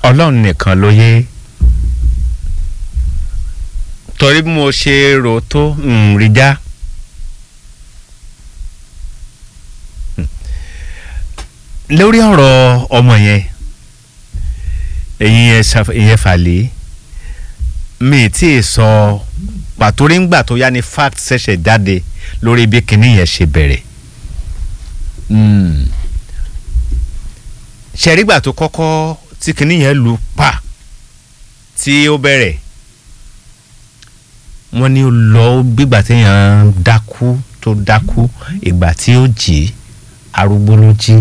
ọlọ́run nìkan ló yé torí bí mo ṣe rò tó ń rí já lórí ọ̀rọ̀ ọmọ yẹn ẹ̀yin ìyẹn fàlẹ́ mi tí ì sọ pàtó rí ngbà tó yá ni fact ṣẹ̀ṣẹ̀ jáde lórí bí kinní yẹn ṣe bẹ̀rẹ̀ ṣẹ̀rígbà tó kọ́kọ́ tí kinní yẹn lu pa tí ó bẹ̀rẹ̀ wọ́n ní ó lọ gbígbà téèyàn dákú tó dákú ìgbà tí ó jí arúgbó ló jí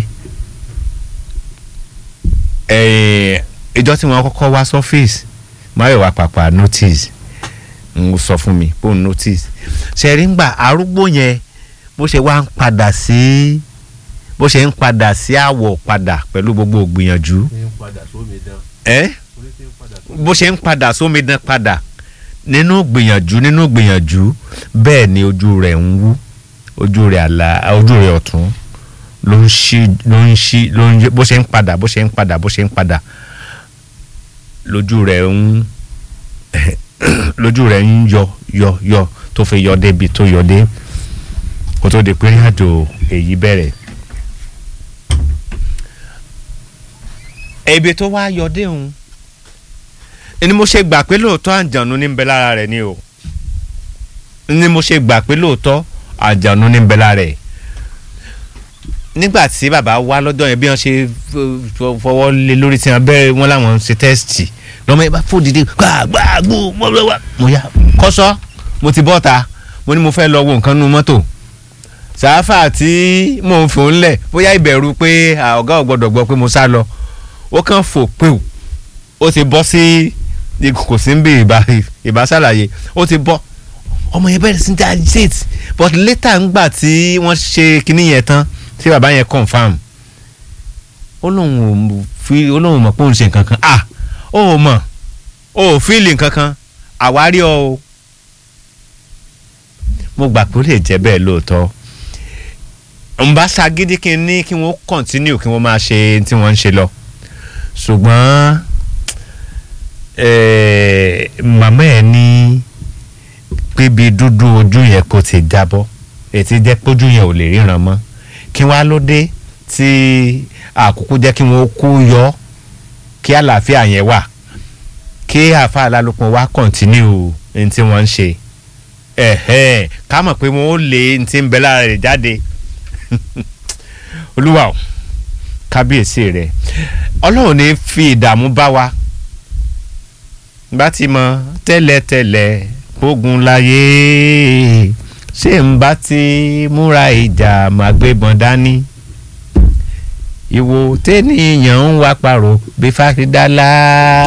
ìjọ tí wọ́n kọ́kọ́ wá sọ́fíìsì máyọ̀wá pàpà notice ń sọ fún mi bóun notice ṣẹ̀rígbà arúgbó yẹn bó ṣe wá ń padà sí bó ṣe ń padà sí àwọ̀ padà pẹ̀lú gbogbo ògbìyànjú ẹ́ bó ṣe ń padà sómidan padà nínú gbìyànjú nínú gbìyànjú bẹ́ẹ̀ ni ojú rẹ̀ ń wú ojú rẹ̀ àlà ojú rẹ̀ ọ̀tún ló ń ṣí ló ń ṣí ló ń bó ṣe ń padà bó ṣe ń padà bó ṣe ń padà lójú rẹ̀ ń lójú rẹ̀ ń yọ yọ yọ tó fi yọ débi tó yọ dé kó tó di pé àjò èyí bẹ̀rẹ̀. ebi tó wá yọ dé òun ni mo ṣe gbà pé lóòótọ́ àjànú ní ń bẹ lára rẹ̀ ni o ni mo ṣe gbà pé lóòótọ́ àjànú ní ń bẹ lára rẹ̀ nígbà tí bàbá wá lọ́dọ̀ yẹn bí wọ́n ṣe fọwọ́ lé lórí tí wọ́n bẹ̀rẹ̀ wọ́n láwọn ṣe tẹ́sítì lọ́mọ yẹn bá fò dìde gbàgbàgbò mo yá kọ́sọ́ mo ti bọ́ ta mo ní mo fẹ́ lọ wo nǹkan nu mọ́tò sàáfà tí mò ń fò ń lẹ̀ bóyá ìbẹ̀rù pé ọ̀gá ò gbọ́dọ̀ gbọ́ pé mo sá lọ ó kàn fò pé ó ti bọ́ sí kò sí ń bí ìbá ṣàlàyé ó ti bọ́ ọmọ yẹn bẹ̀rẹ̀ sí ní agitate but later ńgbà tí wọ́n ṣe kinní yẹn tán tí bàbá yẹn confam ó lóun ò fi ó lóun mọ̀ pé òun ṣe nǹkan kan ah ó ò mọ̀ ó ò fíìlì nǹkan kan àwárí ọ o mo gbà pé ó lè jẹ́ bẹ́ẹ̀ lóòótọ́ n bá ṣagídí kí n ní kí wọ́n continue kí wọ́n máa ṣe tí wọ́n ń ṣe lọ ṣùgbọ́n màmá ẹ̀ ní pébi dúdú ojú yẹn kò ti jábọ́ ètí jẹ́ pójú yẹn ò lè ríran mọ́ kí wọ́n á ló dé tí àkókò jẹ́ kí wọ́n kú yọ kí àlàáfíà yẹn wà kí àfa alálòpọ̀ wá kọ̀ntínú ní tí wọ́n ń ṣe ká mọ̀ pé wọ́n ó lé ní tí ń bẹ lára rẹ̀ jáde olúwa o kábíyèsí rẹ̀ ọlọ́run ní fi ìdààmú bá wa bá ti mọ tẹ́lẹ̀tẹ́lẹ̀ ogun láyé ṣé n bá ti múra ìjà máa gbébọn dání ìwò tẹ́nìyàn ń wá parọ́ bí fásidálá.